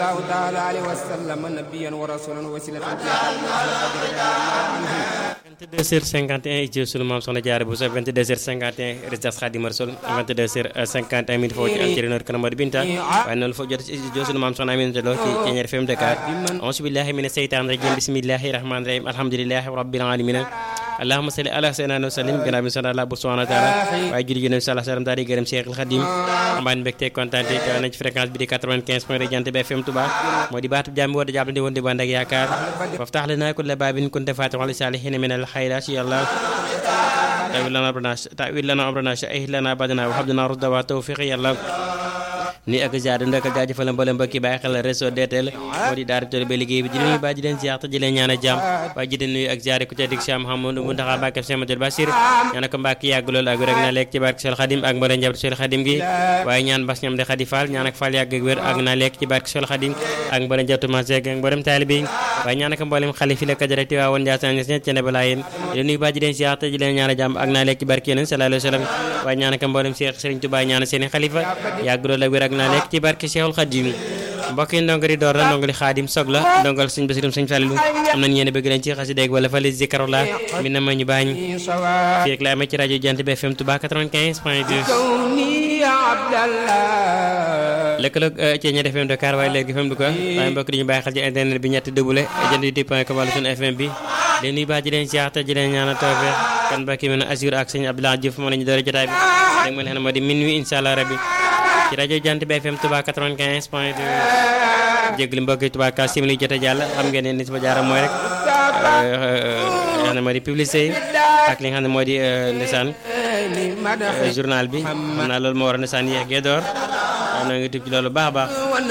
الله تعالى عليه وسلم نبيا ورسولا وسيلة 22h51 ci sunu maam soxna Jaara Buso 22h51 résidence Xaadimu Rasuul 22h51 minutes foofu ci antenne Kër Madi Binta waaye noonu foofu jot ci sunu maam soxna Aminata Lo ci Thiéniere FM Dakar auzu billahi mina seytaani rajim bismillahi rahmani rahim alhamdulillahi rabbil alamin allahumma salli ala sayyidina wa sallim gannaaw bi sant Allah subhanahu wa taala waaye julli gi nabi sallallahu alayhi wa sallam daal di gërëm Cheikhul Khadim amaan mbégte kontaan te teew nañ ci fréquence bi di 95 point de Jant bi FM Touba moo di baatu jàmm woote jàppandi woon di band ak yaakaar waftax lana kulla baabin kunta faatixan li saalihiina min al xayraat ya Allah tawil lana amrana tawil lana amrana shahih lana badana wa habdana rusda wa tawfiq ya Allah ni ak ziar ndaka jaajëfal mboolem mbokki bàyyi xel réseau DTL moo di daara tool ba liggéey bi di nuyu ba di leen ziar te di leen ñaan a jàmm waaye ji di nuyu ak ziar ku ca dig Cheikh Mouhamadou Mountakha Mbacké Cheikh Madou Bassir ñaan ko Mbacké yàgg loolu ak wér ak na lekk ci barke Cheikh Khadim ak mboolem njaboot Cheikh Khadim gi waaye ñaan bas ñam de Khady Fall ñaan ak Fall yàgg ak wér ak na lekk ci barke Cheikh Khadim ak mboolem njabootu ma Seck ak mboolem taalibe yi waaye ñaan ak mboolem xalifi la kajarati waa woon Ndiassane ñes ñet ci ne balaa yéen di nuyu ba ji leen ziar te di leen ñaan a jàmm ak na lekk ci barke yéen sallallahu alayhi wa sallam waaye ñaan ak mboolem Cheikh Serigne Touba ñaan seeni xalifa yàgg loolu ak wér ak na lekk ci barke Cheikhul Khadim mbokk yi ndongo di door la ndongo li xaadim sog la ndongal suñ basirum suñ fàllilu am nañ yéen bëgg leen ci xasideeg wala fali zikarullah mi na ma ñu baañ fii ak la amee ci rajo Jant bi FM Touba 95 point 2 lëkkaloog Thiéniere FM Dakar waaye léegi FM Louga waaye mbokk di ñu bàyyi xel ci internet bi ñetti double jant youtube point com wala suñu FM bi leen nuyu baax ji leen siyaar te ji leen ñaanal tawfeex kan mbokk yi mën a assure ak sëñ Abdoulaye Diouf moo la ñu doore jotaay bi léegi ma ne moo di minuit incha allah rabbi ci rajo Jant bi FM Touba 95 point 2 jégalu mbokk yi Touba ka simili jot a jàll xam ngeen ne ni sama jaaram mooy rek xam ne moo di publicité yi ak li nga xam ne moo di ndeysaan journal bi xam naa loolu moo war a ndeysaan yéex gee door waaw na nga tub ci loolu baax a baax